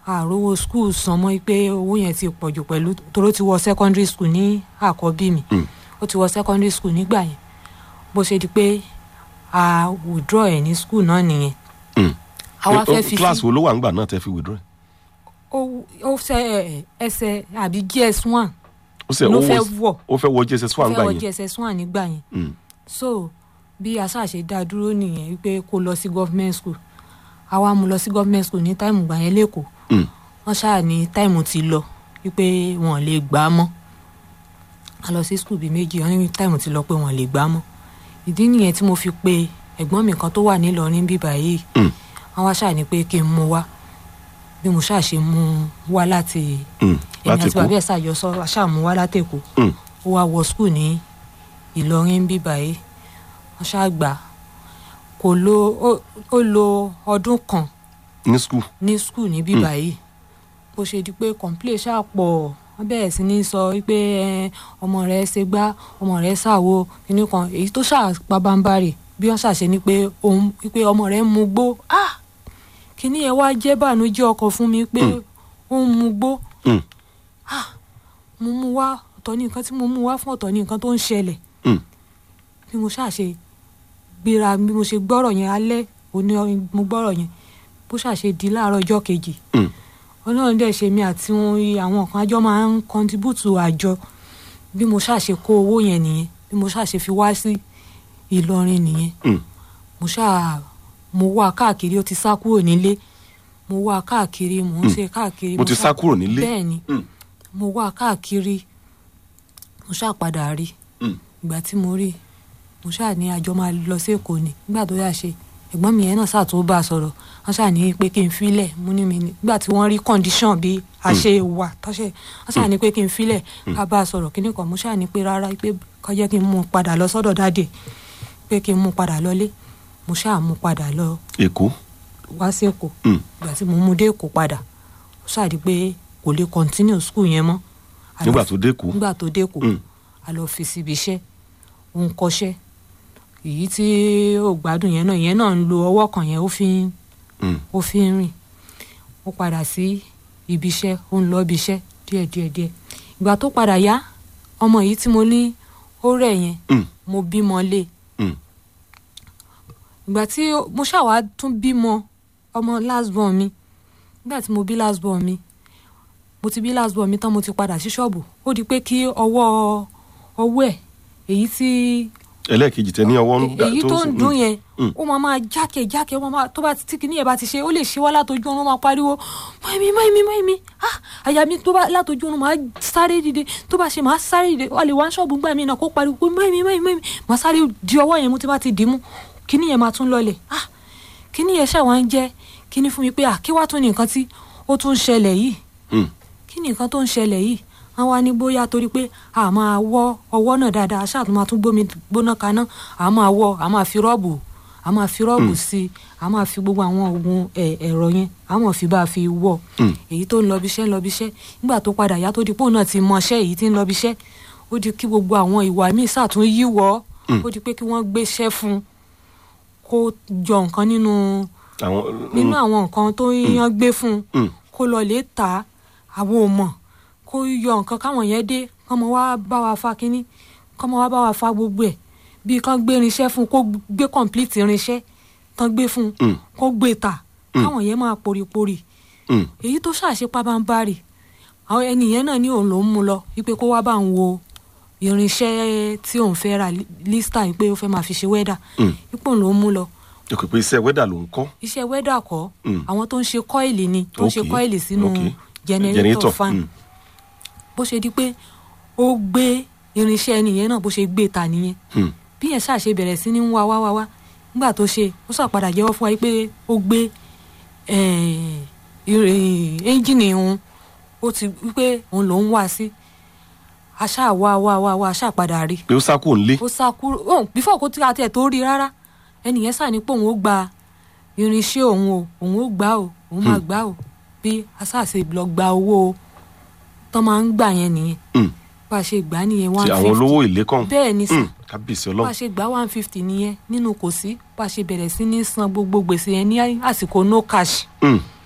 àrówó school san mọ́ pé owó yẹn ti pọ̀ jù pẹ̀lú toró ti wọ secondary school ní àkọ́bí mi Mm. ó ti wọ secondary school nígbà yẹn bó ṣe di pé a withdraw ẹ̀ ní school náà nìyẹn Mm. àwa Eh, fẹ́ oh, fi class sí wo ló wà ńgbà náà tẹ́ fi withdraw ó ó fẹ́ ẹsẹ̀ àbí gs one ó sẹ ló ó fẹ́ wọ wọ̀ ó fẹ́ wọ jss ó one fẹ́ gbà wọ yẹn gs one nígbà yẹn Mm. so bí aṣáṣe dá dúró nìyẹn wípé kó lọ sí government school àwa mú lọ sí government school ní táìmù gbà yẹn lẹ́kọ̀ọ́ Mm. wọ́n ṣáà ní táìmù ti lọ wípé wọn ò lè gbà á mọ́ a lọ sí school bíi méjì wọ́n ní táìmù ti lọ pé wọn ò lè gbà á mọ́ ìdí nìyẹn tí mo fi pe ẹ̀gbọ́n mi kan tó wà nílọrin bíbá yìí Mm. wọ́n wá ṣáà ní pé kí n mú wá bí mo ṣáà ṣe mú wá láti Mm. èmi láti àti kú bàbá ẹ̀ ṣàjọsọ ṣáà mú wá látẹ̀kọ́ Mm. ó wá wọ skul ní ìlọrin bí báyìí wọn ṣàgbà kò lo ó- ó lo ọdún kan ní school ní skul ní bí báyìí bó ṣe di pé complain ṣáà pọ̀ wọ́n bẹ̀rẹ̀ sí ní sọ wípé ẹ, ọmọ rẹ̀ ṣe gbá ọmọ rẹ̀ ṣàwo kinní kan èyí tó ṣáà pabambarì bí wọ́n ṣàṣe ni pé òun wípé ọmọ rẹ̀ ń mu gbó ah kinní yẹn wá jẹ́ bànújẹ́ ọkàn fún mi pé ó ń mu gbó Mm. mo mú wá ọ̀tọ̀ ní nǹkan tí mo mú wá fún ọ̀tọ̀ ní nǹkan tó ń ṣẹlẹ̀ Mm. bí mo ṣáà ṣe gbéra bí mo ṣe gbọ́rọ̀ yẹn alẹ́ òní mo gbọ́rọ̀ yẹn bó ṣáà ṣe di láàárọ̀ ọjọ́ kejì Mm. ọlọ́run dẹ̀ ṣe mi àti wọn àwọn kan àjọ máa ń kọ́ntibútù àjọ bí mo ṣáà ṣe kó owó yẹn nìyẹn bí mo ṣáà ṣe fi wá sí Ìlọrin nìyẹn Mm. mo ṣáà mo wá káàkiri ó ti sá kúrò nílé mo wá káàkiri mo ń ṣe káàkiri mo ti ṣáà- sá kúrò nílé bẹ́ẹ̀ ni Mm. mo wá káàkiri mo ṣáà padà rí Mm. ìgbà tí mo rí mo ṣáà ní àjọ máa lọ sí èkó ni nígbà tó yà ṣe ẹ̀gbọ́n mi yẹn náà ṣáà tó bá a sọ̀rọ̀ wọ́n ṣáà ní pé kí n filẹ̀ mo ní mi ní nígbà tí wọ́n rí condition bí a ṣe wà tọ́ṣẹ̀ wọ́n ṣáà ní pé kí n filẹ̀ ká bá a sọ̀rọ̀ kíní kan mo ṣáà ní pé rárá pé kó jẹ́ kí n mú un padà lọ sọ́dọ̀ dáàdì pé kí n mú un padà lọlé mo ṣáà mú un padà lọ èkó wá sí èkó Mm. ìgbà tí mo mú dé èkó padà ó ṣáà di pé kò lè continue school yẹn mọ́ A lọ nígbà tó dé kú nígbà tó dé kó Mm. a lọ fi síbi iṣẹ́ ó ń kọ́ṣẹ́ èyí tí ó gbádùn yẹn náà ìyẹn náà ń lo ọwọ́ kan yẹn ó fi ń Mm. ó fi ń rìn ó padà sí ibi iṣẹ́ ó ń lọ ibi iṣẹ́ díẹ̀ díẹ̀ díẹ̀ ìgbà tó padà yá ọmọ yìí tí mo ní ó rẹ̀ yẹn Mm. mo bímọ lé Mm. ìgbà tí ó- mo ṣàwá tún bímọ ọmọ last born mi nígbà tí mo bí last born mi mo ti bí last born mi tán mo ti padà sí ṣọ́ọ̀bù ó di pé kí ọwọ́ ọwọ́ ẹ̀ èyí tí ẹlẹ́ẹ̀kejì tẹ ní ọwọ́ ń gbà èyí tó ń mm. dún yẹn Mm. ó máa máa jákè jákè ó máa máa tó bá tí kìíní yẹn bá ti ṣe ó lè ṣe wá látọjú ọ̀run ó máa pariwo mọ́ẹ̀mí mọ́ẹ̀mí mọ́ẹ̀mí ah àyà mi tó bá látọjú ọ̀run máa sáré dìde tó bá ṣe máa sáré dìde wà lè wá ṣọ́ọ̀bù gbà mí náà kó pariwo pé mọ́ẹ̀mí mọ́ẹ̀mí mọ́ẹ̀mí máa sáré di ọwọ́ yẹn mú tí bá ti dì í mú kìíní yẹn máa tún lọlẹ̀ ah kìíní yẹn ṣàwọn ń jẹ́ kìíní fún mi pé ah kí wá tún ní nǹkan tí ó tún ń ṣẹlẹ̀ yìí Mm. kí ni nǹkan tó ń ṣẹlẹ̀ yìí wọ́n wá ní bóyá torí pé a máa wọ́ ọwọ́ náà dáadáa ṣáà tó máa tún gbómi gbóná kaná a máa wọ́ a máa fi rọ́ọ̀bù a máa fi rọ́ọ̀bù sí i a máa fi gbogbo àwọn oògùn ẹ̀, ẹ̀rọ yẹn a máa fi bá a fi wọ́ Mm. èyí tó ń lọ bí iṣẹ́ ń lọ bí iṣẹ́ nígbà tó padà yá tó di pé òun náà ti mọṣẹ́ èyí tí ń lọ bí iṣẹ́ ó di kí gbogbo àwọn ìwà míì sàtún yíwọ́ Mm. ó di pé kí wọ́n gbéṣẹ́ fún un kó jọ nǹkan nínú àwọn nínú àwọn nǹkan tó yán gbé fún un Mm. kó lọ lè tà á àwọn ò mọ̀ kó yọ nǹkan káwọn yẹn dé kọ́mọ wá bá wa fa kínní kọ́mọ wá bá wa fa gbogbo ẹ̀ bíi kán gbé irinṣẹ́ fún un kó gbé complete irinṣẹ́ tán gbé fún un Mm. kó gbé tà káwọn yẹn máa poripori Mm. èyí tó ṣàṣe pabambarì àwọn ẹnìyẹn náà ní òun ló ń mú lọ wípé kó wá bá ń wo irinṣẹ́ tí òun fẹ́ ra lísítà wípé ó fẹ́ máa fi ṣe wẹ́dà Mm. wípé òun ló ń mú lọ ó kò pé iṣẹ́ wẹ́dà ló ń kọ́ iṣẹ́ wẹ́dà kọ́ Mm. àwọn tó ń ṣe kọ́ìlì ni tó ń ṣe Okay, kọ́ìlì sínú okay. jẹnẹrétọ̀ fan Mm. bó ṣe di pé ó gbé irinṣẹ́ nìyẹn náà bó ṣe gbé ta nìyẹn Mm. bí yẹn ṣàṣe bẹ̀rẹ̀ sí ní wá wá wá wá nígbà tó ṣe ó ṣàpadà jẹ́wọ́ fún wa pé ó gbé eh, ire- ẹ́ńjìnì òun ó ti wípé òun lòún wá sí aṣá wá wá wá wá aṣá padà rí pé ó sá kúrò nílé ó sá kúrò ó bífọ̀ kó tí a tiẹ̀ tó rí rárá ẹnìyẹn sà ní pé òun ó gba irinṣẹ́ òun o òun ó gbà o òun máa gbà o bí aṣáàṣe lọ gba owó tán máa ń gbà yẹn nìyẹn Mm. bá a ṣe gbà á nìyẹn one ti fifty àwọn olówó ilé kan bẹ́ẹ̀ ni sà Mm. kábíyèsí bá a ọlọ́run ṣe gbà one fifty nìyẹn nínú kò sí bá a ṣe bẹ̀rẹ̀ sí ní san gbogbo gbèsè yẹn ní àsìkò no cash Mm.